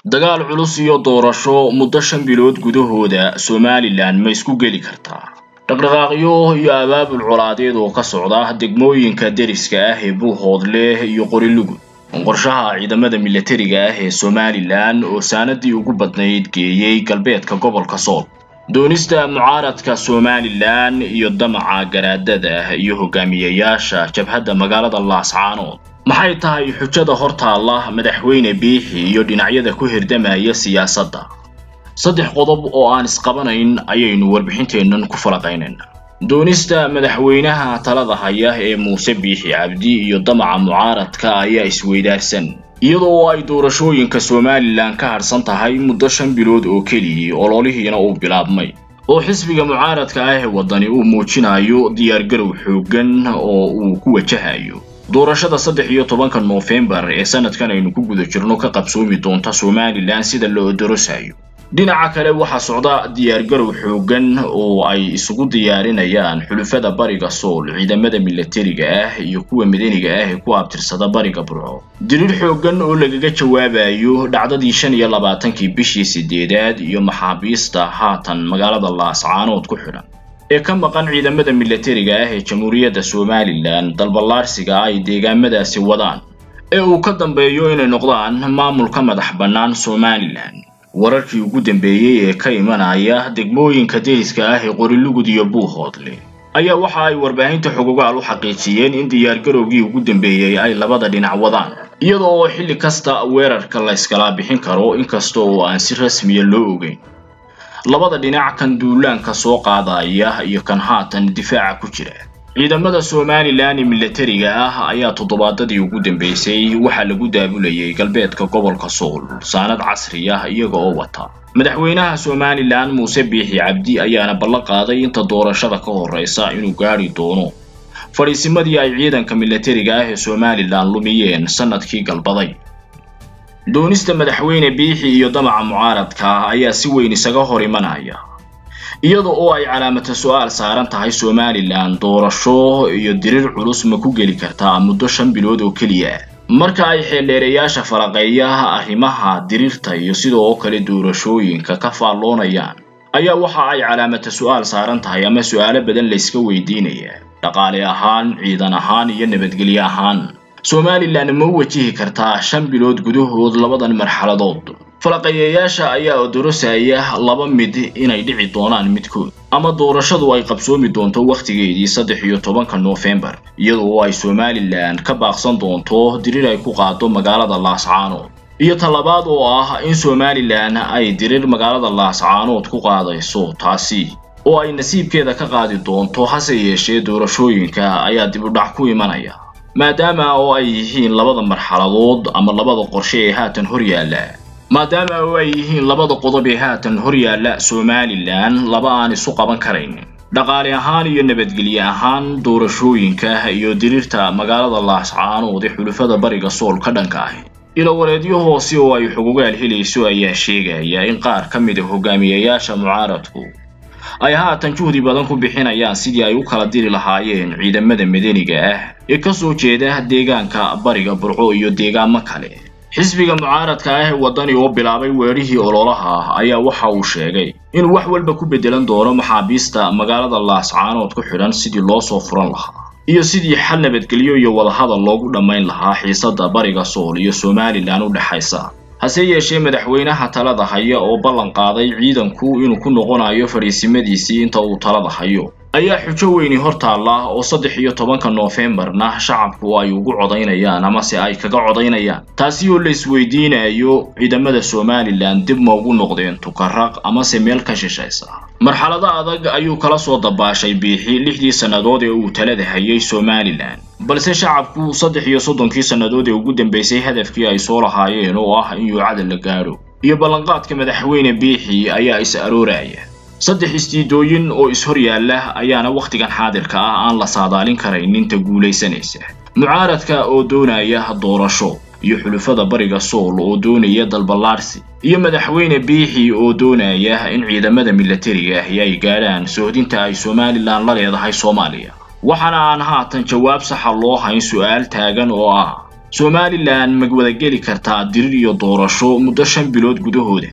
dagaal culus iyo doorasho muddo shan bilood gudahooda somalilan ma isku geli kartaa dhaqdhaqaaqyo iyo abaabul colaadeed oo ka socda degmooyinka deriska ah ee buuhoodleh iyo qorilugud qorshaha ciidamada milatariga ah ee somalilan oo saanadii ugu badnayd geeyey galbeedka gobolka sool doonista mucaaradka somalilan iyo damaca garaadada iyo hogaamiyayaasha jabhadda magaalada laascaanood maxay tahay xujada hortaalla madaxweyne biixi iyo dhinacyada ku hirdamaya siyaasadda saddex qodob oo aan isqabanayn ayaynu warbixinteennan ku falaqaynaynaa doonista madaxweynaha talada haya ee muuse biixi cabdi iyo damaca mucaaradka ayaa isweydaarsan iyadoo ay doorashooyinka somalilan ka hadhsan tahay muddo shan bilood oo keliyii ololihiina uu bilaabmay oo xisbiga mucaaradka ah ee waddani uu muujinayo diyaargarow xooggan oo uu ku wajahayo doorashada saddex iyo tobanka noofembar ee sanadkan aynu ku guda jirno ka qabsoomi doonta somalilan sida la odorosayo dhinaca kale waxaa socda diyaargarow xooggan oo ay isugu diyaarinayaan xulufada bariga sool ciidamada milatariga ah iyo kuwa madaniga ah ee ku abtirsada bariga burco diriir xooggan oo lagaga jawaabayo dhacdadii shan iyo labaatankii bishii sideedaad iyo maxaabiista haatan magaalada laascaanood ku xidhan ee ka maqan ciidamada milatariga ah ee jamhuuriyadda somalilan dalballaarsiga ay deegaamadaasi wadaan ee uu ka dambeeyo inay noqdaan maamulka madax bannaan somalilan wararkii ugu dambeeyey ee ka imanaya degmooyinka deriska ah ee qorilugud iyo buuhoodle ayaa waxa ay warbaahinta xogogaal u xaqiijiyeen in diyaargarowgii ugu dambeeyey ay labada dhinac wadaan iyada oo xilli kasta weerarka la yskala bixin karo inkasta oo aan si rasmiya loo ogeyn labada dhinac kan duulaanka soo qaadaya iyo kan haatan difaaca ku jira ciidamada somalilan ee milatariga ah ayaa toddobaadadii ugu dambeysay waxaa lagu daabulayay galbeedka gobolka sool saanad casri ah iyaga oo wata madaxweynaha somalilan muuse biixi cabdi ayaana ballan qaaday inta doorashada ka horreysa inuu gaadhi doono fadhiisimadii ay ciidanka milatariga ah ee somalilan lumiyeen sanadkii galbaday doonista madaxweyne biixi iyo damaca mucaaradka ayaa si weyn isaga hor imanaya iyada oo ay calaamata su-aal saaran tahay somalilan doorasho iyo diriir culus ma ku geli kartaa muddo shan bilood oo keliya marka ay xeeldheereyaasha falaqeeya arrimaha diriirta iyo sidoo kale doorashooyinka ka faalloonayaan ayaa waxa ay calaamata su-aal saaran tahay ama su-aalo badan layska weydiinaya dhaqaale ahaan ciidan ahaan iyo nabadgelyo ahaan somalilan ma u wajihi kartaa shan bilood gudahood labadan marxaladood falaqayeyaasha ayaa odorosaya laba mid inay dhici doonaan midkood ama doorashadu ay qabsoomi doonto wakhtigeedii saddex iyo tobanka noofembar iyadoo ay somalilan ka baaqsan doonto diriir ay ku qaado magaalada laascaanood iyo talabaad oo ah in somalilan ay diriir magaalada laascaanood ku qaadayso taasi oo ay nasiibkeeda ka qaadi doonto hase yeeshee doorashooyinka ayaa dib u dhac ku imanaya maadaama oo ay yihiin labada marxaladood ama labada qorshe ee haatan hor yaalla maadaama oo ay yihiin labada qodob ee haatan hor yaalla somalilan laba aan isu qaban karayn dhaqaale ahaan iyo nabadgelye ahaan doorashooyinka iyo diriirta magaalada laascaanood ee xulufada bariga sool ka dhanka ahi ilowareedyo hoose oo ay xugugaal helayso ayaa sheegaya in qaar ka mid a hogaamiyayaasha mucaaradku ay haatan juhdi badan ku bixinayaan sidii ay u kala diri lahaayeen ciidamada madaniga ah ee ka soo jeeda deegaanka bariga burco iyo deegaamo kale xisbiga mucaaradka ah ee waddani oo bilaabay weerihii ololaha ayaa waxa uu sheegay inuu wax walba ku beddelan doono maxaabiista magaalada laascaanood ku xidhan sidii loo soo furan lahaa iyo sidii xal nabadgelyo iyo wadahadal loogu dhammayn lahaa xiisadda bariga sool iyo somalilan u dhexaysa hase yeeshee madaxweynaha talada haya oo ballan qaaday ciidanku inuu ku noqonayo fadhiisimadiisii inta uu talada hayo ayaa xujo weyni hor taalla oo saddex iyo tobanka noofembarna shacabku ay ugu codaynayaan amase ay kaga codaynayaan taasi oo la isweydiinayo ciidamada somalilan dib ma ugu noqdeen tukaraq amase meel ka shishaysa marxalado adag ayuu kala soo dabaashay biixi lixdii sannadood ee uu talada hayay somalilan balse shacabku saddex iyo soddonkii sannadood ee ugu dambeysay hadafkii ay soo lahaayeen oo ah in yuucada la gaadho iyo ballanqaadka madaxweyne biixi ayaa is arooraya saddex istiidooyin oo is-hor yaalla ayaana wakhtigan xaadirka ah aan la saadaalin karayn inta guulaysanaysa mucaaradka oo doonaya doorasho iyo xulufada bariga sool oo doonaya dalballaarsi iyo madaxweyne biixi oo doonaya in ciidamada milatariga ahi ay gaadhaan sohdinta ay somalilan la leedahay soomaaliya waxaana aan haatan jawaab saxa loo hayn su-aal taagan oo ah somalilan ma wadageli kartaa dirir iyo doorasho muddo shan bilood gudahooda